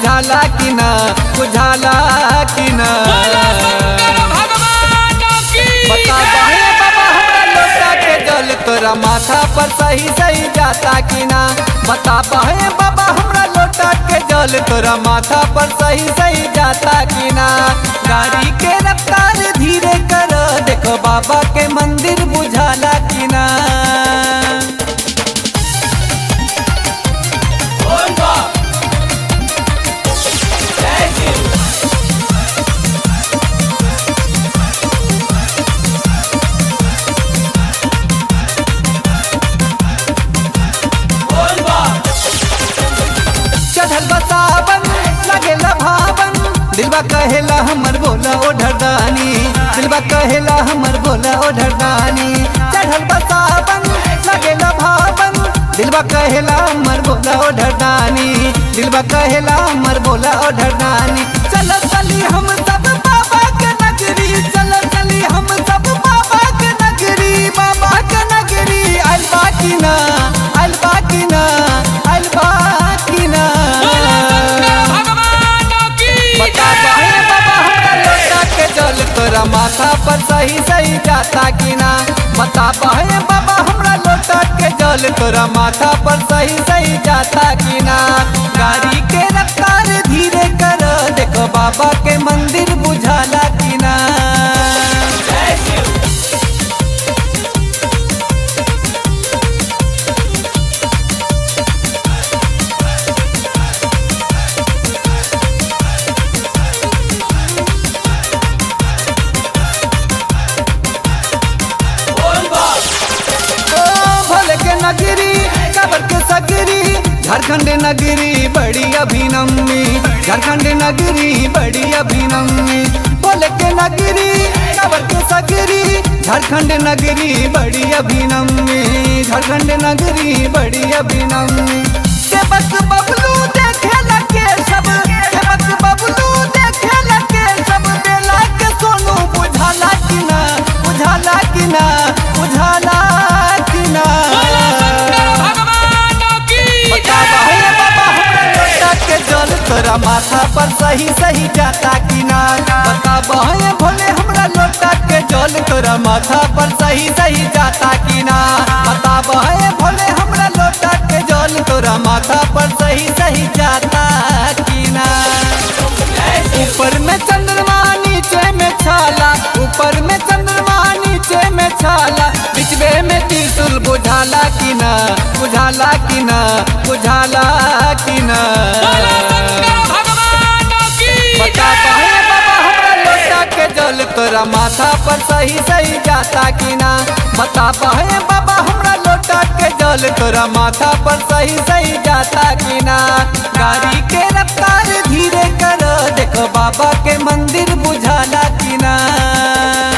बुझाला कि ना बुझाला कि ना बता बहे बाबा हमरा लोटा के जल तोरा माथा पर सही सही जाता कि ना बता बहे बाबा हमरा लोटा के जल तोरा माथा पर सही सही जाता कि ना गाड़ी के रफ्तार धीरे कर देखो बाबा के मंदिर बुझाला कि ना चढ़ल बसावन लगेला भावन दिलबा कहेला हमर बोला ओ ढरदानी दिलबा कहेला हमर बोला ओ ढरदानी चढ़ल बसावन लगेला भावन दिलबा कहेला हमर बोला ओ ढरदानी दिलबा कहेला हमर बोला ओ ढरदानी चल चली हम सब बाबा के नगरी चल चली हम सब बाबा के नगरी बाबा के नगरी अलबा की ना अलबा की ना अलबा की ना बता बहे बाबा हमरा लोटा के जल तोरा माथा पर सही सही जाता कि ना बता बहे बाबा हमरा लोटा के जल तोरा माथा पर सही सही जाता कि ना गाड़ी के रफ्तार धीरे कर देखो बाबा के मंदिर बुझाला कि ना ओ भोले के नगरी कबर के सगरी झारखंड नगरी बड़ी अभिनमी झारखंड नगरी बड़ी अभिनमी भोले के नगरी कबर के सगरी झारखंड नगरी बड़ी अभिनमी झारखंड नगरी बड़ी अभिनमी सेवक बबलू देखे लगे सब सेवक बबलू देखे लगे सब बेला के सोनू बुझाला कि ना बुझाला कि ना बुझाला कि ना बता बहे बाबा हमरा लोटा के जल तोरा माथा पर सही सही जाता कि ना बता बहे भोले हमरा लोटा के जल तोरा माथा पर सही सही जाता कि ना बता बहे भोले हमरा लोटा के जल तोरा माथा पर सही सही जाता कि ना ऊपर में चंद्रमा नीचे में छाला ऊपर में चंद्रमा नीचे में छाला बिचवे में त्रिशूल बुझाला कि ना बुझाला कि ना बुझाला कि ना बता बहे बाबा हमरा लोटा के जल तोरा माथा पर सही सही जाता कि ना बता बहे बाबा हमरा लोटा के जल तोरा माथा पर सही सही जाता कि ना गाड़ी के रफ्तार धीरे कर देखो बाबा के मंदिर बुझाला कि ना